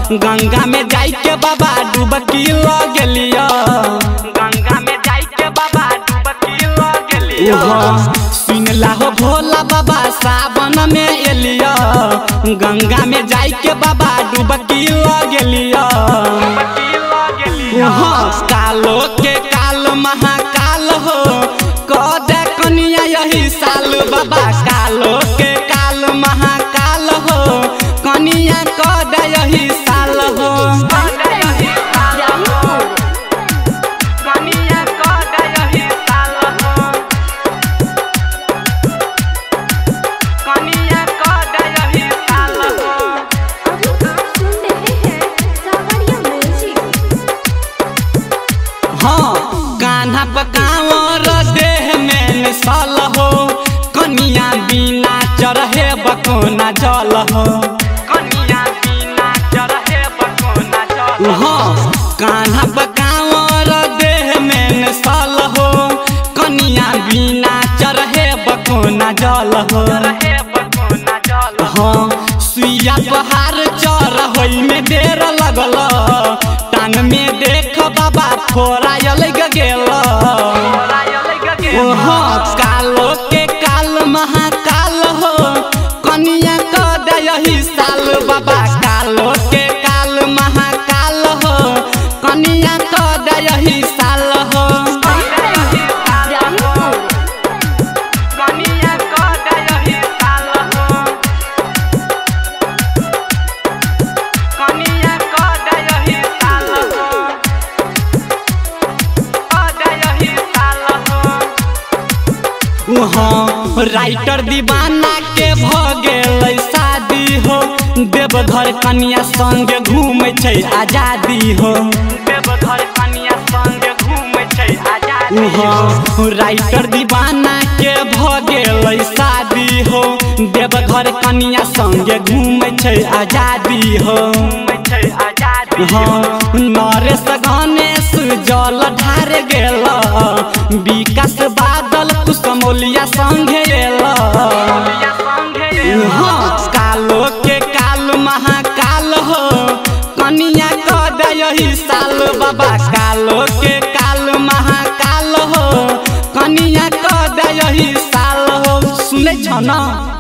गंगा में जाई के बाबा डुबकी लगलिया गंगा में जाई के बाबा डुबकी लगलिया सुनला हो भोला बाबा सावन में एलिया गंगा में जाई के बाबा डुबकी लगलिया हाँ कालो के काल महाकाल हो कदे कनिया यही साल बाबा कालो के काल महाकाल हो कनिया कदे यही साल हो कनिया कदे यही साल हो कनिया कदे यही साल हो अभी आप सुन रहे हैं सावरिया म्यूजिक हाँ कान्हा पकावर देह में मिसल हो कनिया बिना चरहे बकोना जल हो कनिया बिना चरहे बकोना जल हाँ कान्हा पकावर देह में मिसल हो कनिया बिना चरहे बकोना जल हो हाँ सुइया पहाड़ चढ़ होई में देर लगल टांग में देख बाबा फोरा अलग गेल हाँ कालो के काल महाकाल हो कनिया कद यही साल बाबा कालो के काल महाकाल हो कनिया कद यही साल हो कनिया कद यही साल हो कनिया कद यही साल हो कद यही साल हो हाँ राइटर दीवाना के भ गेलै शादी हो देवघर कन्या संग घूमै छै आजादी हो देवघर कन्या संग घूमै छै आजादी हाँ राइटर दीवाना के भ गेलै शादी हो देवघर कन्या संग घूमै छै आजादी हो हाँ नरेश गणेश जल ढार गेल विकास बादल कुसमोलिया संगे एल हाँ कालो के काल महाकाल हो कनिया कद यही साल बाबा कालो के काल महाकाल हो कनिया कद यही साल हो सुनै छ न